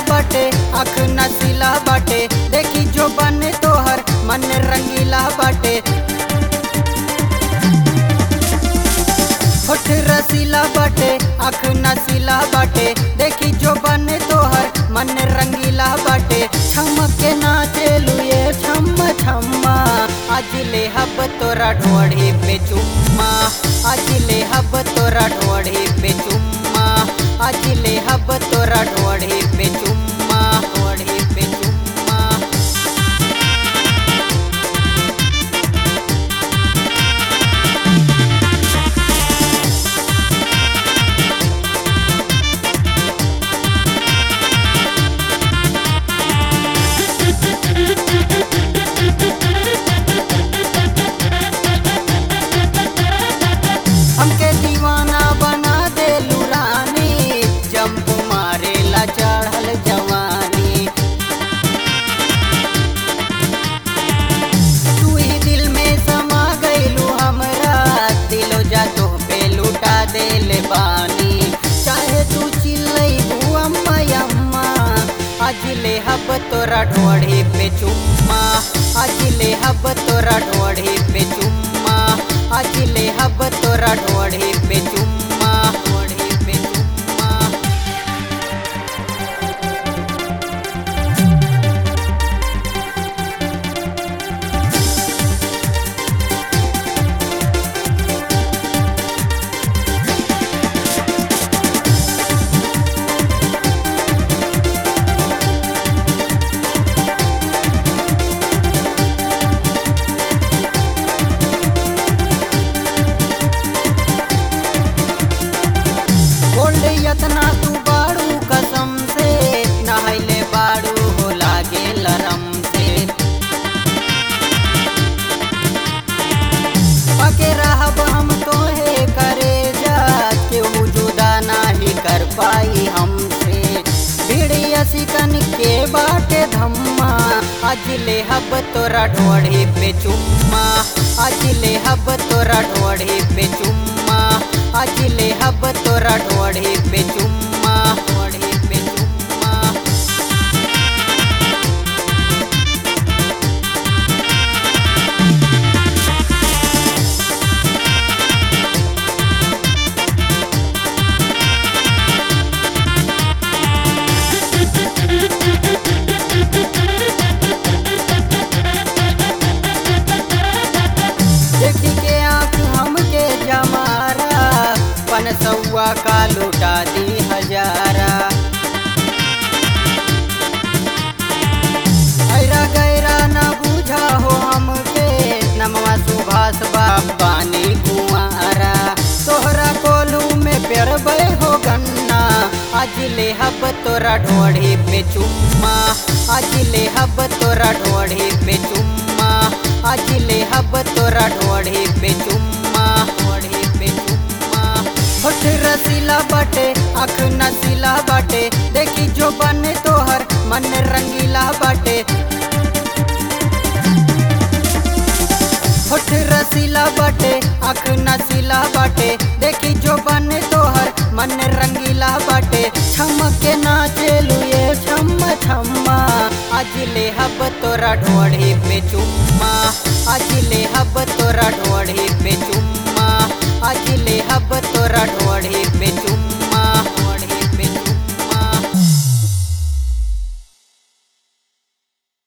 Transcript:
बाटे आँख नसीला बाटे देखी जो बने तोहर मन रंगीला बाटे होठ रसीला बाटे आँख नसीला बाटे देखी जो बने तोहर मन रंगीला बाटे छमक के नाचे लुए छम छम्मा आज ले हब तोरा ढोढ़ी पे चुम्मा आज ले हब तोरा ढोढ़ी पे चुम्मा आज ले हब तोरा ढोढ़ी पे चुम्मा ढोढ़ी पे चुम्मा हमके दीवाना बना दे लुरानी जंप मारेला चढ़ल जवानी तू ही दिल में समा गईलू हमरा दिलो जा तो पे लुटा दे ले बानी चाहे तू चिल्लई अम्मा अम्मा आज ले हब तोरा ढोढ़ी पे चुम्मा आज ले हब तोरा ढोढ़ी पे चुम्मा आज ले हब तोरा ढोढ़ी पे चुम्मा ढोढ़ी पे चुम्मा बोल यतना तू बाड़ू कसम से नहले बाड़ू हो लागे लरम से पके रहब हम तोहे करे जा केहू जुदा नाही कर पाई हमसे भिड़िया सिकन के बाटे धम्मा आज ले हब तोरा ढोढ़ी पे चुम्मा आज ले हब तोरा ढोढ़ी पे चुम्मा आज ले हब तोरा ढोढ़ी पे चुम्मा ढोढ़ी पे चुम्मा देखी के आँख हमके जमारा पन सौआ का लुटा दी हजारा ऐरा गैरा न बूझा हो हमके नमवा सुभाष बाबानी कुमारा तोहरा कोलू में पेरबे हो गन्ना आज ले हब तोरा ढोढ़ी पे चुम्मा आज ले हब तोरा ढोढ़ी पे चुम्मा आज ले हब तोरा ढोढ़ी पे चुम्मा ढोढ़ी पे चुम्मा होठ रसीला बाटे आँख नसीला बाटे देखी जो बने तोहर मन रंगीला बाटे होठ रसीला बाटे आँख नसीला बाटे देखी जो बने तोहर मन रंगीला बाटे छमक के नाचे लुए छम छम्मा आज ले हब तोरा ढोढ़ी पे चुम्मा आज ले हब तोरा ढोढ़ी पे चुम्मा